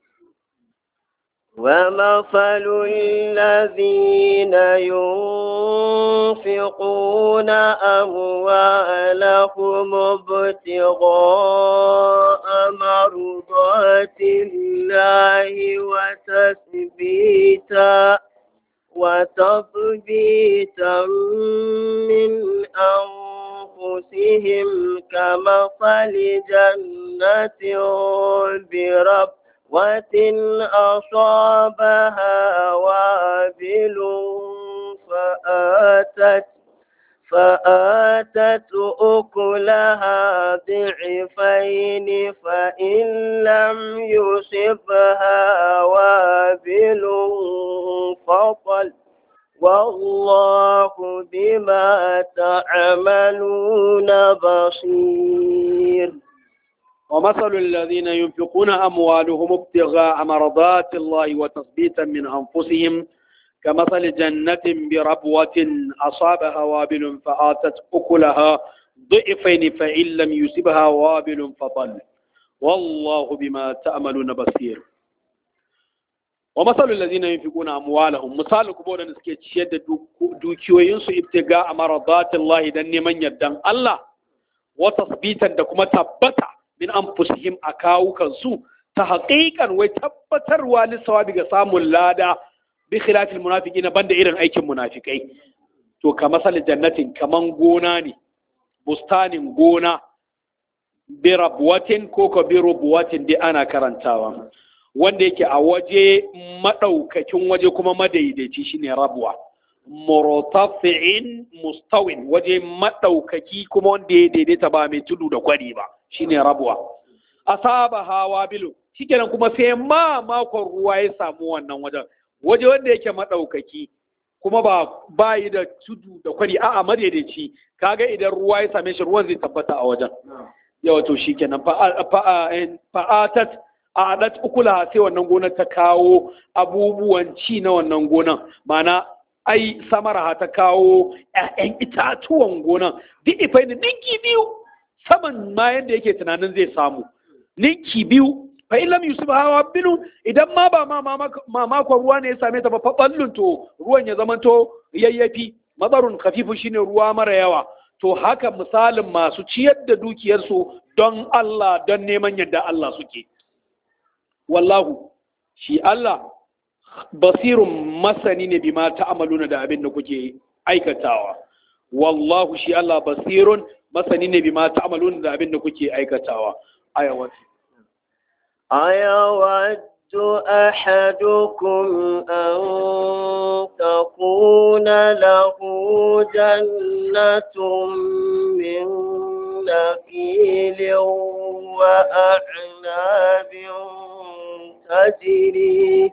ومثل الذين ينفقون أموالهم ابتغاء مرضات الله وتثبيتا وتثبيتا من أنفسهم كمثل جنة برب وتن أصابها وابل فآتت فآتت أكلها ضعفين فإن لم يصبها وابل فطل والله بما تعملون بصير ومثل الذين ينفقون أموالهم ابتغاء مرضات الله وتثبيتا من أنفسهم كمثل جنة بربوة أصابها وابل فآتت أكلها ضعفين فإن لم يصبها وابل فطل والله بما تأملون بصير ومثل الذين ينفقون أموالهم مثال كبولا نسكي تشيد دوكيوينسو ابتغاء مرضات الله دن من يدن الله وتثبيتا دكما تبتا min anfusihim a kawukansu ta haƙiƙan wai tabbatarwa lissawabi ga samun lada bi khilafil munafiqina banda irin aikin munafikai to ka masal jannatin kaman gona ne bustanin gona bi rabwatin ko ka bi rubwatin dai ana karantawa wanda yake a waje madaukakin waje kuma madaidaici shine rabwa murtafi'in mustawin waje madaukaki kuma wanda ya daidaita ba mai tudu da kwari ba shine rabuwa asaba hawa bilu shikenan kuma sai ma makon ruwa ya samu wannan wajen waje wanda yake madaukaki kuma ba bayi da tudu da kwari a'a madaidaici kaga idan ruwa ya same shi ruwan zai tabbata a wajen yawa to shikenan fa'atat a adat ukula sai wannan gonar ta kawo abubuwan ci na wannan gonar mana ai samara ta kawo 'ya'yan itatuwan gonar duk ifai da dinki biyu saman ma yadda yake tunanin zai samu ninki biyu fa illam yusuf hawa binu idan ma ba ma makon ruwa ne ya same ta ba fa ballun to ruwan ya zamanto yayyafi matsarun kafifu shine ruwa mara yawa to haka misalin masu ciyar da dukiyarsu don Allah don neman yadda Allah suke wallahu shi Allah basirun masani ne bima ta'amaluna da abin da kuke aikatawa wallahu shi Allah basirun masani ne bima ta'amaluna da abin da kuke aikatawa ayawat أيود أحدكم أن تكون له جنة من نخيل وأعناب تجري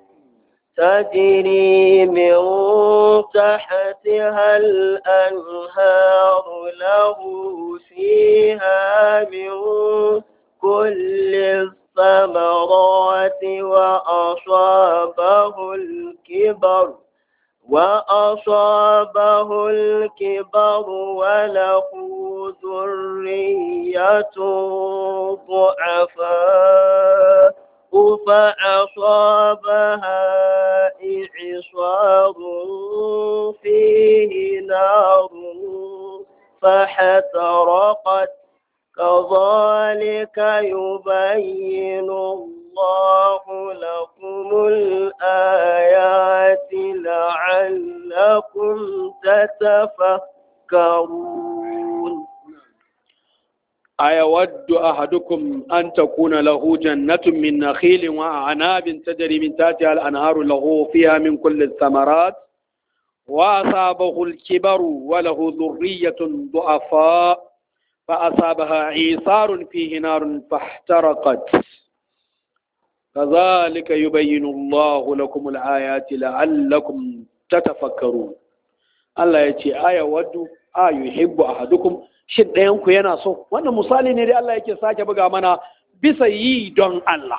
تجري من تحتها الأنهار له فيها من كل الثمرات وأصابه الكبر وأصابه الكبر وله ذرية ضعفاء فأصابها إعصار فيه نار فاحترقت كذلك يبين الله لكم الآيات لعلكم تتفكرون أيود أحدكم أن تكون له جنة من نخيل وأعناب تجري من تحتها الأنهار له فيها من كل الثمرات وأصابه الكبر وله ذرية ضعفاء فأصابها عيصار فيه نار فاحترقت كذلك يبين الله لكم الآيات لعلكم تتفكرون Allah ya ce aya waddu a yuhibbu ahadukum shin ɗayan ku yana so wannan misali ne dai Allah yake sake buga mana bisa yi don Allah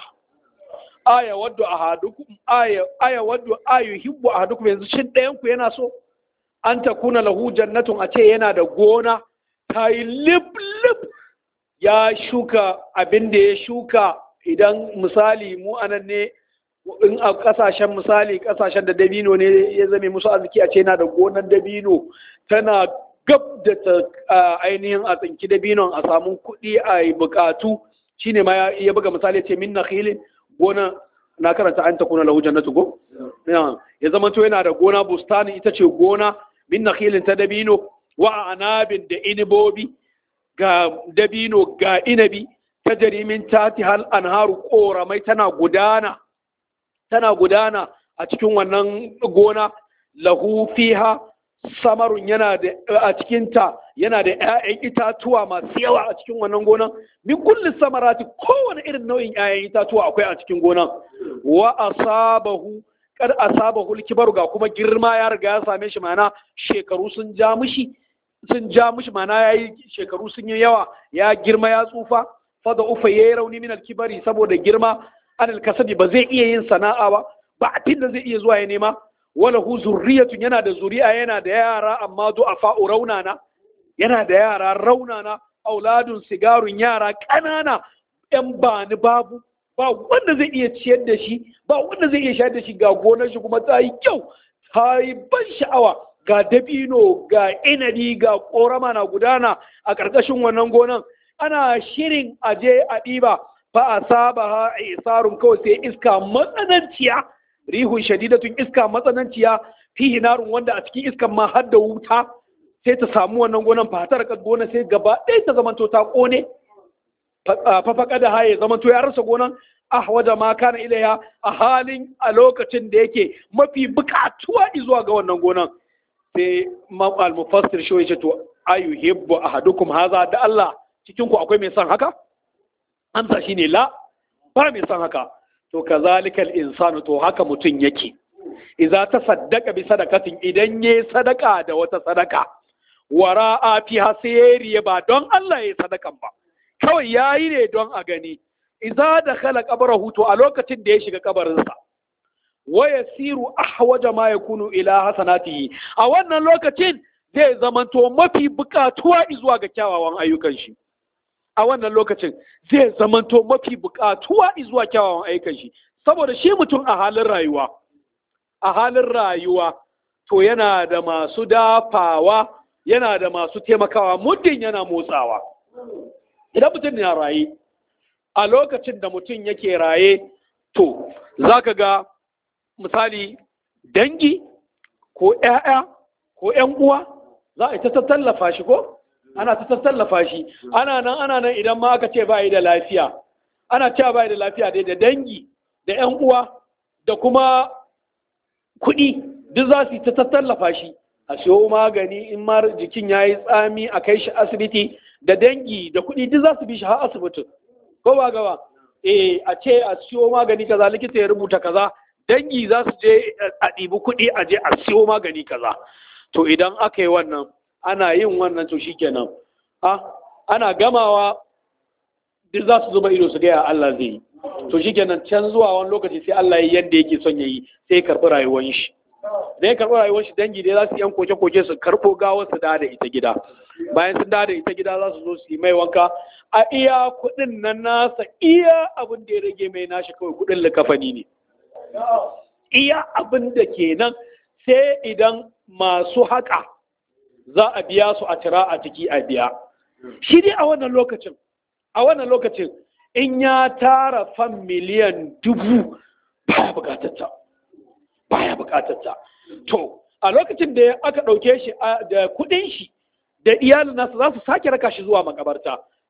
aya waddu ahadukum aya aya waddu a yuhibbu ahadukum yanzu shin ɗayan ku yana so an takuna lahu jannatun a ce yana da gona ta yi lip lip ya shuka abin da ya shuka idan misali mu anan ne in a kasashen misali kasashen da dabino ne ya zame musu arziki a ce yana da gonar dabino tana gab da ta ainihin a tsinki dabinon a samu kuɗi a yi bukatu shine ma ya buga misali ce min nakhilin gona na karanta an ta kuna lahu jannatu go ya zama to yana da gona bustani ita ce gona min nakhilin ta dabino wa anabin da inibobi ga dabino ga inabi ta jarimin tati hal anharu koramai tana gudana tana gudana a cikin wannan gona lahu fiha samarun yana da a cikinta yana da 'ya'yan itatuwa masu yawa a cikin wannan gonan min kulli samarati kowane irin nau'in 'ya'yan itatuwa akwai a cikin gonan wa asabahu kad asabahu kibaru ga kuma girma ya riga ya same shi mana shekaru sun ja mishi sun ja mishi mana yayi shekaru sun yi yawa ya girma ya tsufa fa da ufa yayi rauni min alkibari saboda girma anil kasabi ba zai iya yin sana'a ba ba abin da zai iya zuwa ya nema wala hu zurriyatun yana da zuri'a yana da yara amma du'afa raunana yana da yara raunana auladun sigarun yara ƙanana yan bani babu ba wanda zai iya ciyar da shi ba wanda zai iya shayar da shi ga gonar shi kuma ta yi kyau ta yi ban sha'awa ga dabino ga inabi ga korama na gudana a ƙarƙashin wannan gonan ana shirin aje a ɗiba fa asabaha isarun kawai sai iska matsananciya rihun shadidatun iska matsananciya fihi narun wanda a cikin iskan ma har da wuta sai ta samu wannan gonan fatar ka gona sai gaba ɗaya ta zamanto ta kone fafaka da haye zamanto ya rasa gonan ah waje ma kana ilaya a halin a lokacin da yake mafi bukatuwa zuwa ga wannan gonan sai al-mufassir shi ya ce to ayuhibbu ahadukum haza da Allah cikin ku akwai mai son haka amsa shine la ba mai son haka to kazalikal insanu to haka mutum yake idza tasaddaqa bi sadaqatin idan yayi sadaka da wata sadaka wara'a fiha sayriya ba don Allah yayi sadakan ba kawai yayi ne don a gani idza dakhala qabrahu to a lokacin da ya shiga kabarinsa wa yasiru ahwaja ma yakunu ila hasanatihi a wannan lokacin zai zamanto mafi bukatuwa zuwa ga kyawawan ayyukan shi a wannan lokacin zai zamanto mafi bukatuwa zuwa kyawawan ayyukan shi saboda shi mutum a halin rayuwa a halin rayuwa to yana da masu dafawa yana da masu taimakawa muddin yana motsawa idan mutum na raye a lokacin da mutum yake raye to za ka ga misali dangi ko 'ya'ya ko 'yan uwa za a yi ta tallafa shi ko ana ta tallafa shi ana nan ana nan idan ma aka ce ba yi da lafiya ana cewa ba yi da lafiya dai da dangi da 'yan uwa da kuma kuɗi duk za su yi ta tallafa shi a siyo magani in ma jikin ya yi tsami a kai shi asibiti da dangi da kuɗi duk za su bi shi har asibitin ko ba gaba eh a ce a siyo magani kaza likita ya rubuta kaza dangi za su je a ɗibi kuɗi a je a siyo magani kaza to idan aka yi wannan ana yin wannan to shikenan a ana gamawa duk za su zuba ido su gaya Allah zai yi to shikenan can zuwa wani lokaci sai Allah ya yadda yake son ya yi sai ya karɓi rayuwar shi da ya karɓi rayuwar shi dangi dai za su yan koke-koke su karɓo gawar su da ita gida bayan sun da ita gida za su zo su yi mai wanka a iya kuɗin nan nasa iya abin da ya rage mai nashi kawai kuɗin likafani ne iya abin da kenan sai idan masu haka za a biya su a tira a ciki a biya shi dai a wannan lokacin a wannan lokacin in ya tara fan miliyan dubu baya bukatarta baya bukatarta to a lokacin da aka ɗauke shi da kuɗin shi da iyalin nasa za su sake raka shi zuwa makabarta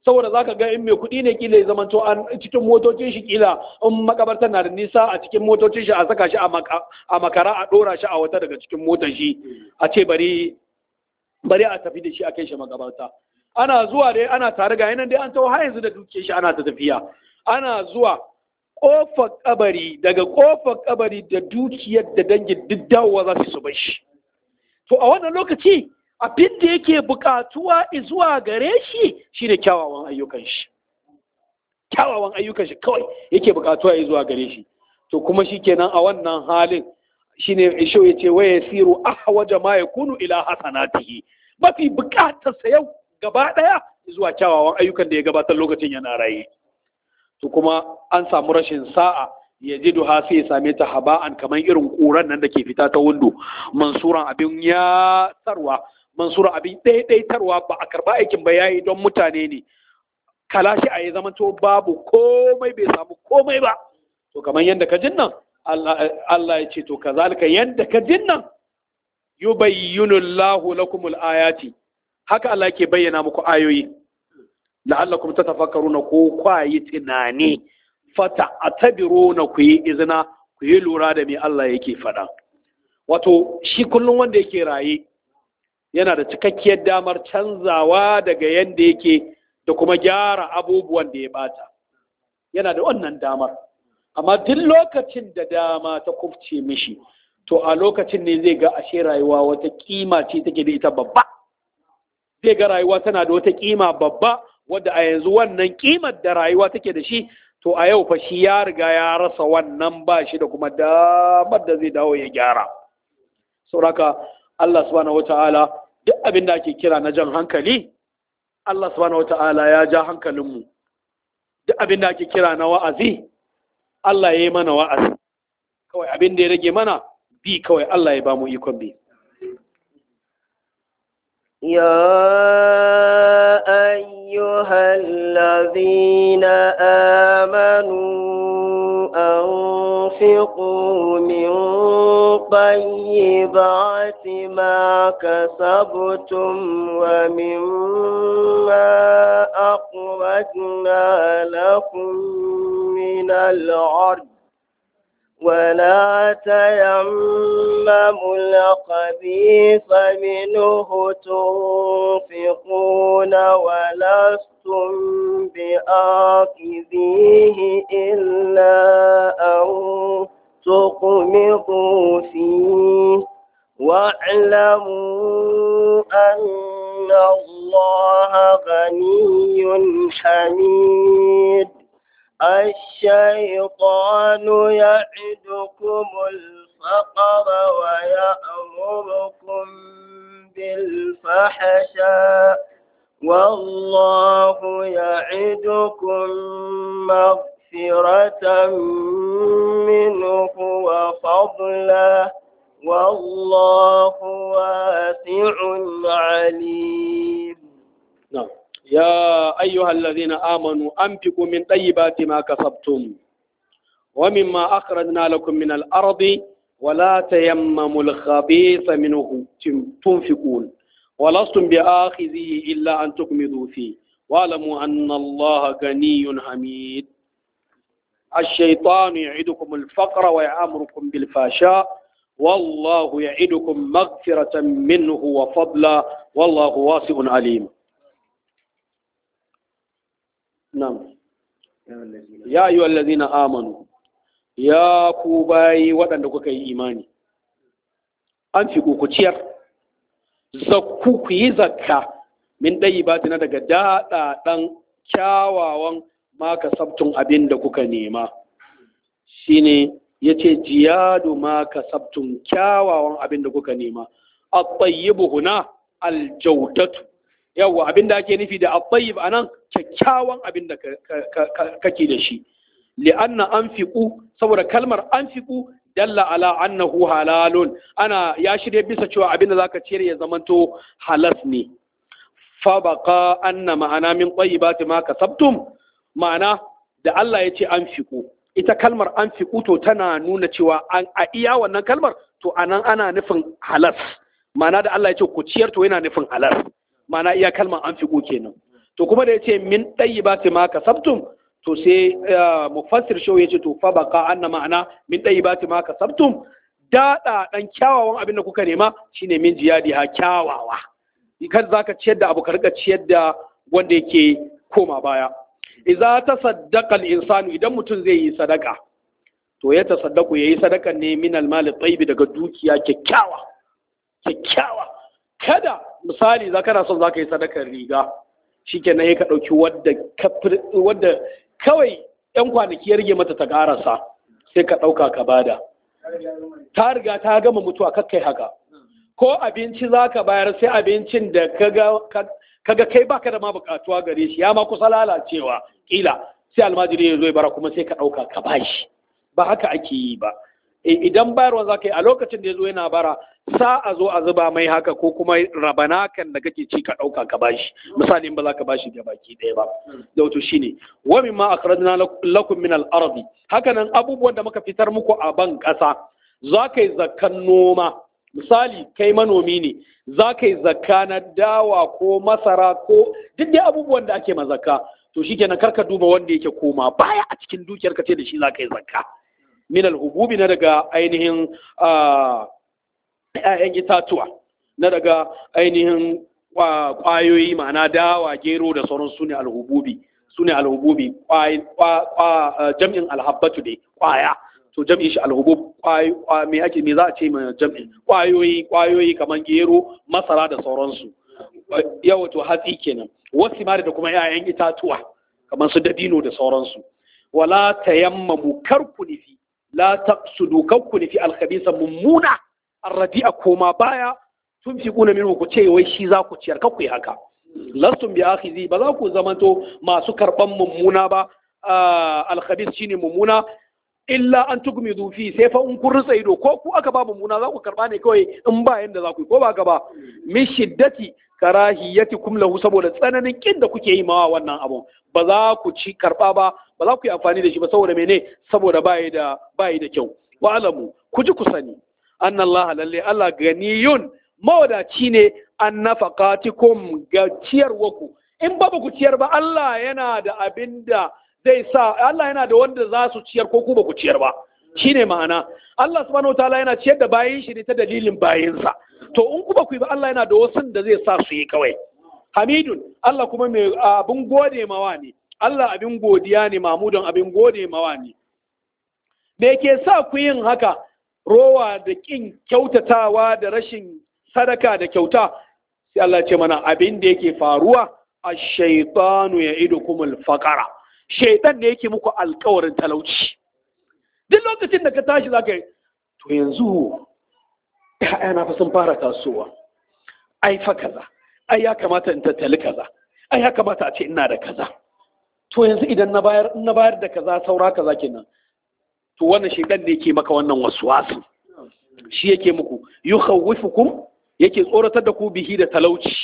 saboda zaka ga in mai kuɗi ne kila ya zamanto an cikin motocin shi kila in makabartar na da nisa a cikin motocin shi a saka shi a makara a ɗora shi a wata daga cikin motar shi a ce bari bari a tafi da shi a kai shi makabarta ana zuwa dai ana tare ga yanan dai an tawo har yanzu da duke shi ana ta tafiya ana zuwa kofar kabari daga kofar kabari da dukiyar da dangin duk dawowa za su bar shi to a wannan lokaci abin da yake bukatuwa zuwa gare shi shine kyawawan ayyukan shi kyawawan ayyukan shi kawai yake bukatuwa zuwa gare shi to kuma shikenan a wannan halin shine isho yace wa yasiru ahwaja ma yakunu ila hasanatihi mafi bukatar sa yau gaba daya zuwa kyawawan ayyukan da ya gabatar lokacin yana raye to kuma an samu rashin sa'a ya ji duha sai ya same ta haba'an kamar irin ƙuran nan da ke fita ta windo mansuran abin ya tarwa mansuran abin ɗaiɗaitarwa ba a karɓa aikin ba yayi don mutane ne kalashi a ya zama to babu komai bai samu komai ba to kamar yadda ka jin nan Allah ya ce to kazalika yadda ka jin nan yubayyinu Allahu lakumul ayati haka Allah ke bayyana muku ayoyi la'allakum tatafakkaruna ko kwayi tunani fata atabiruna ku yi izina ku yi lura da me Allah yake faɗa wato shi kullum wanda yake raye yana da cikakkiyar damar canzawa daga yanda yake da kuma gyara abubuwan da ya bata yana da wannan damar amma duk lokacin da dama ta kufce mishi to a lokacin ne zai ga ashe rayuwa wata kima ce take da ita babba zai ga rayuwa tana da wata kima babba wadda a yanzu wannan kimar da rayuwa take da shi to a yau fa shi ya riga ya rasa wannan ba shi da kuma damar da zai dawo ya gyara sauraka Allah subhanahu wata'ala duk abin da ake kira na jan hankali Allah subhanahu wata'ala ya ja hankalinmu duk abin da ake kira na wa'azi Allah ya yi mana wa'azi kawai abin da ya rage mana bi kawai Allah ya ba mu ikon bi يا أيها الذين آمنوا أنفقوا من طيبات ما كسبتم ومما أخرجنا لكم من الأرض ولا تيمموا الخبيث منه تنفقون ولستم بآخذيه إلا أن تقمضوا فيه واعلموا أن الله غني حميد الشيطان يعدكم الفقر ويأمركم بالفحشاء والله يعدكم مغفرة منه وفضلا والله واسع عليم نعم يا أيها الذين آمنوا أنفقوا من طيبات ما كسبتم ومما أخرجنا لكم من الأرض ولا تيمموا الخبيث منه تنفقون ولستم بآخذه إلا أن تكمدوا فيه واعلموا أن الله غني حميد الشيطان يعدكم الفقر ويأمركم بالفحشاء والله يعدكم مغفرة منه وفضلا والله واسع عليم نعم يا أيها الذين آمنوا يا كوباي waɗanda kuka yi imani an fi ku ciyar zakku ku yi zakka min ɗayi ba na daga daɗaɗan kyawawan maka sabtun abin da kuka nema shine ya ce jiyadu maka sabtun kyawawan abin da kuka nema a tsayibu huna aljaudatu yawwa abin da ake nufi da at-tayyib anan kyakkyawan abin da kake da shi li'anna anfiqu saboda kalmar anfiqu dalla ala annahu halalun ana ya shirye bisa cewa abin da zaka ciyar ya zamanto halas ne fa baqa anna ma'ana min tayyibati ma kasabtum ma'ana da Allah ya ce anfiqu ita kalmar anfiqu to tana nuna cewa an a iya wannan kalmar to anan ana nufin halas ma'ana da Allah ya ce ku ciyar to yana nufin halas mana iya kalmar an fiƙo kenan to kuma da yace min tayyibati ma kasabtum to sai mufassir shaw yace to fa baqa anna ma'ana min tayyibati ma kasabtum dada dan kyawawan abin da kuka nema shine min jiyadi ha kyawawa kan zaka ciyar da abu ka rika ciyar da wanda yake koma baya idza tasaddaqa al-insanu idan mutum zai yi sadaka to ya tasaddaku yayi sadaka ne min al-mal tayyib daga dukiya kyakkyawa kyakkyawa kada misali za kana son zaka yi sadakar riga shikenan ya ka dauki wadda wadda kawai yan kwanaki ya rage mata ta karasa sai ka dauka ka bada ta riga ta gama mutuwa kakkai haka ko abinci zaka bayar sai abincin da kaga kaga kai baka da ma bukatuwa gare shi ya ma kusa lalacewa kila sai almajiri ya zo ya bara kuma sai ka dauka ka bashi ba haka ake yi ba idan bayarwa za ka yi a lokacin da ya zo yana bara sa a zo a zuba mai haka ko kuma rabana kan da kake ci ka ɗauka ka bashi misali in ba za ka bashi ga baki ɗaya ba da wato shine wa min ma akhrajna lakum min al-ardi haka nan abubuwan da muka fitar muku a ban ƙasa za ka yi zakkan noma misali kai manomi ne za ka yi zakka na dawa ko masara ko duk dai abubuwan da ake mazakka to shikenan karka duba wanda yake koma baya a cikin dukiyar ka ce da shi za ka yi zakka min alhububi na daga ainihin ‘ya'yan itatuwa na daga ainihin ƙwayoyi ma'ana dawa gero da sauran su ne alhububi su ne alhububi jam'in alhabbatu ne ƙwaya to jam'in shi alhubub me ake me za a ce ma jam'in ƙwayoyi ƙwayoyi kamar gero masara da sauransu yawa to hatsi kenan wasu mari da kuma ‘ya'yan itatuwa kamar su dabino da sauransu wala tayammamu karku nufi la taqsudu kakku nufi alkhabisa mummuna arradi'a koma baya tun fi kuna min ku ce wai shi za ku ciyar kakku yi haka lastum bi akhizi ba za ku zamanto masu karban mummuna ba alkhabis shine mummuna illa an tugmidu fi sai fa in kun rutsa ido ko ku aka ba mummuna za ku karba ne kawai in ba yanda za ku yi ko ba ka ba min shiddati karahiyatikum lahu saboda tsananin kin da kuke yi mawa wannan abun ba za ku ci karba ba ba za ku yi amfani da shi ba saboda mene saboda bayi da bayi da kyau wa alamu ku ji ku sani anna Allah lalle Allah ganiyun mawadaci ne an nafaqatikum ga ciyarwaku in ba ku ciyar ba Allah yana da abin da zai sa Allah yana da wanda za su ciyar ko ku ba ku ciyar ba shine ma'ana Allah subhanahu wataala yana ciyar da bayin shi ne ta dalilin bayinsa to in ku ba ku yi ba Allah yana da wasu da zai sa su yi kawai hamidun Allah kuma mai abin gode mawa ne Allah abin godiya ne mamudun abin gode mawa ne me ke sa ku yin haka rowa da kin kyautatawa da rashin sadaka da kyauta sai Allah ce mana abin da yake faruwa ash-shaytanu ya'idukum al-faqara shaytan ne yake muku alƙawarin talauci duk lokacin da ka tashi zaka yi to yanzu na fa sun fara tasowa ai fa kaza ai ya kamata in tattali kaza ai ya kamata a ce ina da kaza to yanzu idan na bayar na bayar da kaza saura kaza kenan to wannan shedan ne yake maka wannan waswasu shi yake muku yukhawwifukum yake tsoratar da ku bihi da talauci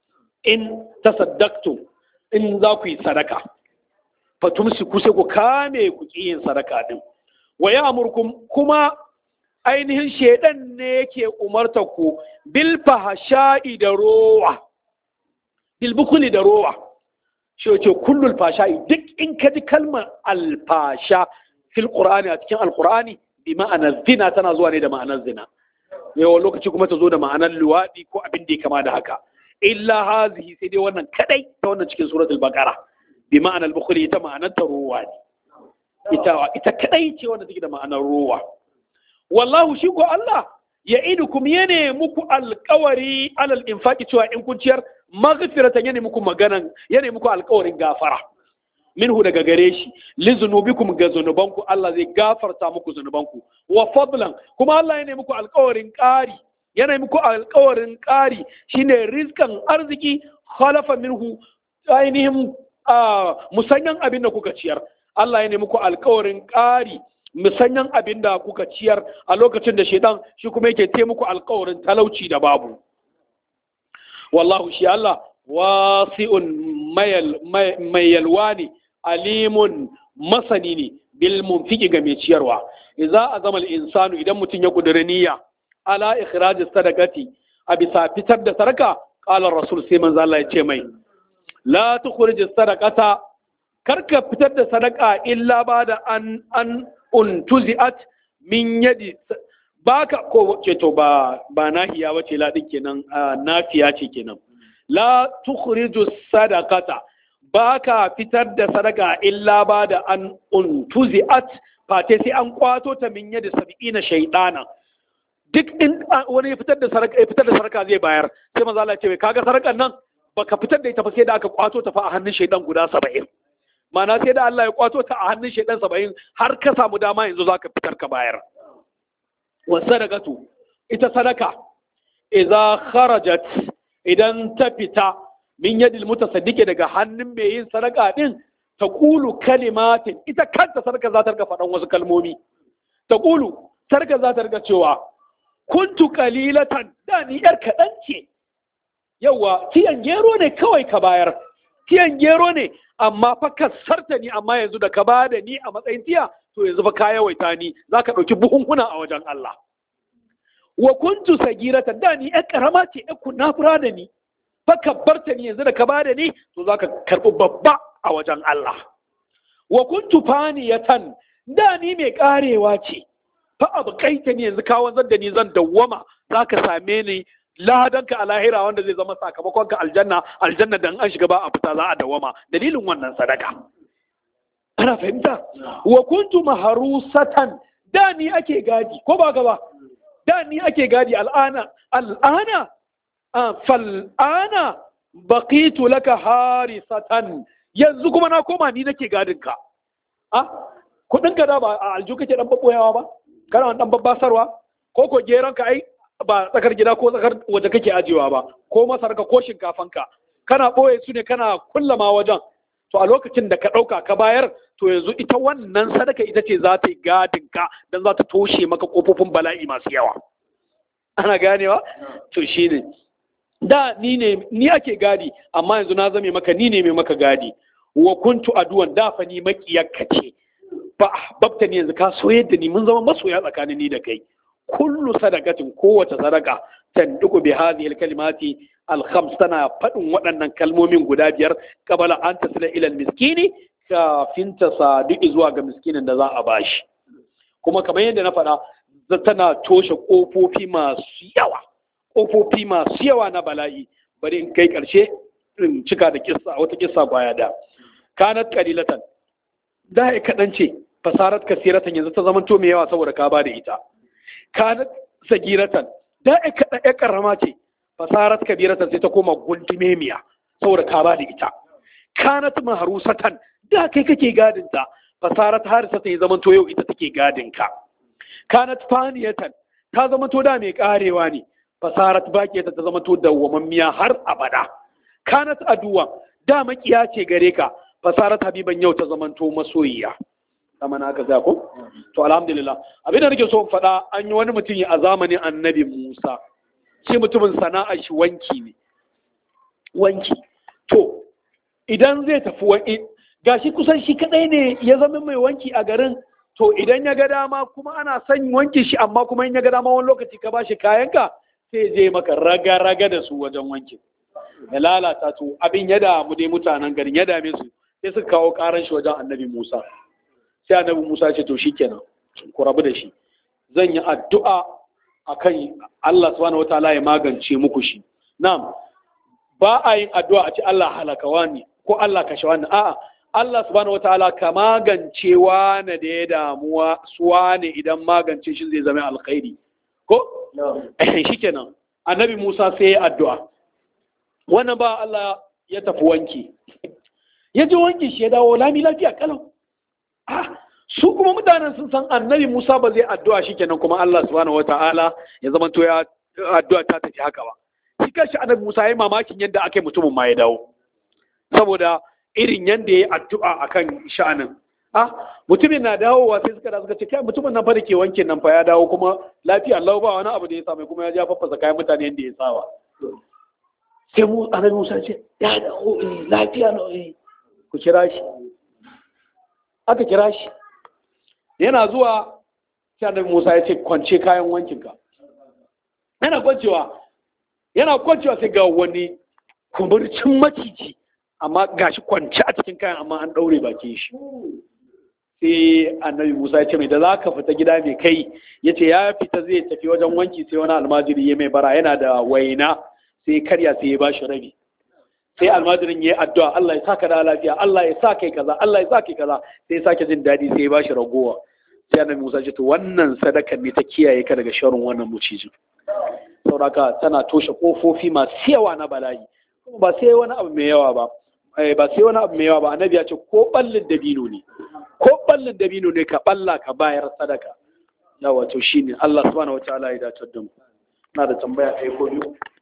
in tasaddaqtum in za ku yi sadaka fatumsiku sai ku kame ku ki yin sadaka din wa ya'murukum kuma ainihin shedan ne yake umarta ku bil fahsha'i da rowa bil bukuli da rowa shi yace kullul fashai duk in ka ji kalmar alfasha fil qur'ani a cikin alqur'ani bi ma'anar zina tana zuwa ne da ma'anar zina yawan lokaci kuma ta zo da ma'anar luwaɗi ko abin da ya kama da haka illa hazihi sai dai wannan kadai ta wannan cikin suratul baqara bi ma'anar bukhari ita ma'anar ta rowa ne ita ita kadai ce wanda take da ma'anar rowa wallahu shi ko Allah ya idukum yane muku alƙawari alal infaqi cewa in kun ciyar maghfiratan yana muku maganan yana muku alƙawarin gafara minhu daga gare shi li zunubikum ga zunubanku Allah zai gafarta muku zunubanku wa fadlan kuma Allah yana muku alƙawarin ƙari yana muku alƙawarin ƙari shine rizkan arziki khalafa minhu ainihin musanyan abin da kuka ciyar Allah yana muku alƙawarin ƙari musanyan abin da kuka ciyar a lokacin da shaidan shi kuma yake taimako alƙawarin talauci da babu wallahu shi Allah wasi'un mai yalwa ne alimun masani ne bil munfiki ga mai ciyarwa idza azama al-insanu idan mutum ya kudura niyya ala ikhraj sadaqati a bisa fitar da sarka qala rasul sai manzo Allah ya ce mai la tukhrij sadaqata karka fitar da sadaka illa ba da an an untuzi'at min yadi baka ko ce to ba ba nahiya wace la din kenan nafiya ce kenan la tukhriju sadaqata baka fitar da sadaka illa ba da an untuzi'at fate sai an kwato ta min yadi sab'ina shaytana duk in wani ya fitar da sadaka ya fitar da sadaka zai bayar sai manzo Allah ya ce kaga sadakan nan baka fitar da ita fa sai da aka kwato ta fa a hannun shaydan guda 70 Mana sai da Allah ya kwato ta a hannun shaydan 70 har ka samu dama yanzu zaka fitar ka bayar wa sadaqatu ita sadaka idza kharajat idan ta fita min yadil mutasaddiqi daga hannun mai yin sadaka din taqulu kalimatin ita kanta sadaka za ta riga faɗan wasu kalmomi taqulu sadaka za ta riga cewa kuntu qalilatan da ni yar kaɗan ce yawa tiyan gero ne kawai ka bayar tiyan gero ne amma fa ka sarta ni amma yanzu da ka ba da ni a matsayin tiya to yanzu fa ka yawaita ni za ka ɗauki buhunhuna a wajen Allah wa kuntu sagirata da ni ƴan ƙarama ce ƴan kunafura da ni fa ka barta ni yanzu da ka ba da ni to za ka karɓi babba a wajen Allah wa kuntu faniyatan da ni mai ƙarewa ce fa abu kaita ni yanzu ka wanzar da ni zan dawwama za ka same ni ladanka a lahira wanda zai zama sakamakon ka aljanna aljanna dan an shiga ba a fita za a dawama dalilin wannan sadaka ana fahimta wa kuntu maharusatan da ni ake gadi ko ba gaba da ni ake gadi al'ana al'ana fal'ana baqitu laka harisatan yanzu kuma na koma ni nake gadin ka a kudin ka da ba a alju kake dan babboyawa ba kana dan babbasarwa ko ko geron ka ai ba tsakar gida ko tsakar waje kake ajiyewa ba ko masarka ko shinkafanka kana ɓoye su ne kana kullama wajen to a lokacin da ka ɗauka ka bayar to yanzu ita wannan sadaka ita ce za ta yi gadin ka don za ta toshe maka ƙofofin bala'i masu yawa ana ganewa to shi ne da ni ne ni ake gadi amma yanzu na zame maka ni ne mai maka gadi wa kuntu aduwan da fa ni makiyarka ce ba babta ni yanzu ka soyar da ni mun zama masoya tsakanin ni da kai kullu sadakatin kowace sadaka tanduku bi hadhihi alkalimati alkhams tana fadin waɗannan kalmomin guda biyar qabala an tasila ila almiskini kafin ta sadu zuwa ga miskinin da za a bashi kuma kamar yadda na faɗa tana toshe ƙofofi masu yawa ƙofofi masu yawa na bala'i bari in kai ƙarshe in cika da kissa wata kissa kwaya da kanat qalilatan da ya kaɗan ce fasarat kasiratan yanzu ta zamanto mai yawa saboda ka ba da ita kanat sagiratan da ya kaɗa ya karama ce fasarat kabiratan sai ta koma gundumemiya saboda ka ba da ita kanat maharusatan da kai kake gadinta fasarat harisatan ya zamanto yau ita take gadinka kanat faniyatan ta zamanto da mai karewa ne fasarat bakiyata ta zamanto dawwamammiya har abada kanat aduwa da makiya ce gare ka fasarat habiban yau ta zamanto masoyiya kama na aka za ko to alhamdulillah abin da nake so in faɗa an yi wani mutum a zamanin annabi Musa shi mutumin sana'a shi wanki ne wanki to idan zai tafi wani gashi kusan shi kadai ne ya zama mai wanki a garin to idan ya ga dama kuma ana son wanki shi amma kuma in ya ga dama wani lokaci ka bashi kayanka sai je maka raga-raga da su wajen wanki ya lalata to abin ya damu dai mutanen garin ya dame su sai suka kawo karan shi wajen annabi Musa sai annabi Musa ce to shikenan ku rabu da shi zan yi addu'a akan Allah subhanahu wataala ya magance muku shi na'am ba a yin addu'a a ce Allah halaka wani ko Allah kashe wani a'a Allah subhanahu wataala ka magance wani da ya damuwa suwa ne idan magance shi zai zama alkhairi ko shikenan annabi Musa sai ya addu'a wannan ba Allah ya tafi wanki ya ji wanki shi ya dawo lami lafiya kalau su kuma mutanen sun san annabi Musa ba zai addu'a shi kenan kuma Allah subhanahu wata'ala ya zama to ya addu'a ta tafi haka ba shi kanshi annabi Musa ya yi mamakin yadda aka yi mutumin ma ya dawo saboda irin yadda ya yi addu'a akan sha'anin ah mutumin na dawowa sai suka da suka ce kai mutumin nan fa da ke wanke nan fa ya dawo kuma lafiya Allah ba wani abu da ya same kuma ya ja faffasa kayan mutane yadda ya sawa sai mu annabi Musa ce ya dawo eh lafiya no eh ku kira shi aka kira shi yana zuwa sai annabi Musa ya ce kwance kayan wankinka yana kwancewa yana kwancewa sai ga wani kumurcin maciji amma gashi kwance a cikin kayan amma an ɗaure bakin shi sai annabi musa ya ce mai da za ka fita gida mai kai ya ce ya fita zai tafi wajen wanki sai wani almajiri ya mai bara yana da waina sai karya sai ya bashi rabi sai almajirin ya yi addu'a Allah ya saka da lafiya Allah ya sa kai kaza Allah ya sa kai kaza sai ya sake jin daɗi sai ya bashi ragowa sai annabi musa ce to wannan sadakar ne ta kiyaye ka daga sharrin wannan mucijin sauraka tana toshe kofofi masu yawa na bala'i kuma ba sai wani abu mai yawa ba ba sai wani abu mai yawa ba annabi ya ce ko ballin dabino ne ko ballin dabino ne ka balla ka bayar sadaka yawa to shine Allah subhanahu wataala ya dace da mu ina da tambaya ɗaya ko biyu